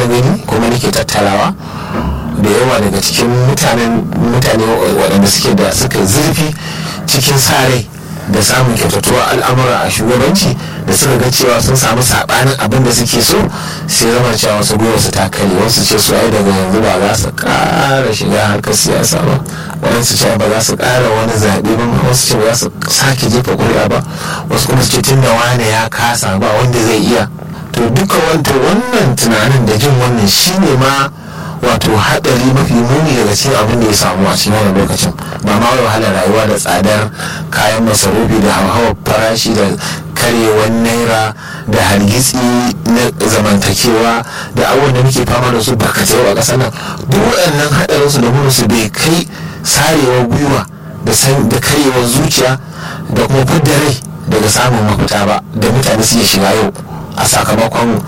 na gani kuma nake tattarawa da yawa daga cikin mutanen mutane waɗanda suke da suka zurfi cikin sa rai da samun kyautatuwa al'amura a shugabanci da suka ga cewa sun samu saɓanin abin da suke so sai zama cewa wasu gwiwa su takale wasu ce su ai daga yanzu ba za su ƙara shiga harkar siyasa ba waɗansu ce ba za su ƙara wani zaɓe ba wasu ce ba za su sake jefa ƙuri'a ba wasu kuma su ce tun da wane ya kasa ba wanda zai iya to duka wannan tunanin da jin wannan shine ma wato hadari mafi muni daga cikin abin da ya samu a cikin wannan lokacin ba ma wai wahalar rayuwa da tsadar kayan masarufi da hauhawar farashi da karyewar naira da hargitsi na zamantakewa da abubuwan da muke fama da su barkatai a ƙasar nan duk waɗannan haɗarin su da su bai kai sarewar gwiwa da karyewar zuciya da kuma fidda rai daga samun mafita ba da mutane suke shiga yau a sakamakon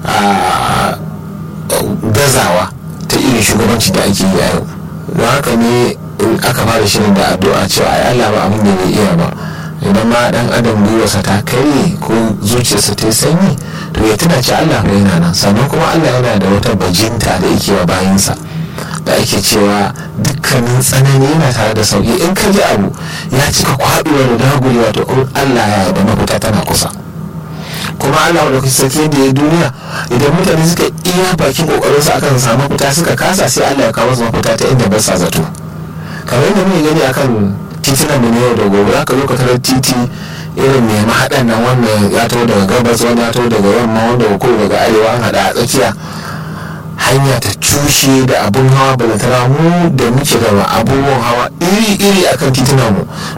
gazawa ta irin shugabanci da ake yi a yau don haka ne aka fara shirin da addu'a cewa ai Allah ba abin da bai iya ba idan ma dan adam gwiwarsa ta karye ko zuciyarsa ta yi sanyi to ya tuna ci Allah ba yana nan sannan kuma Allah yana da wata bajinta da yake wa bayansa da ake cewa dukkanin tsanani yana tare da sauki in ka ji abu ya cika kwaɗuwa da dagulewa to Allah ya da mafita tana kusa kuma Allah da sarki da ya duniya idan mutane suka iya bakin kokarin su akan samu mafita suka kasa sai Allah ya kawo su mafita ta inda ba sa zato kamar yadda muke gani akan titunan mu yau da gobe aka zo ka tarar titi irin mai mahaɗan nan wannan ya taho daga gabas wani ya taho daga yamma wanda ko daga arewa an haɗa a tsakiya hanya ta cushe da abun hawa balantana mu da muke da abubuwan hawa iri-iri akan titunan mu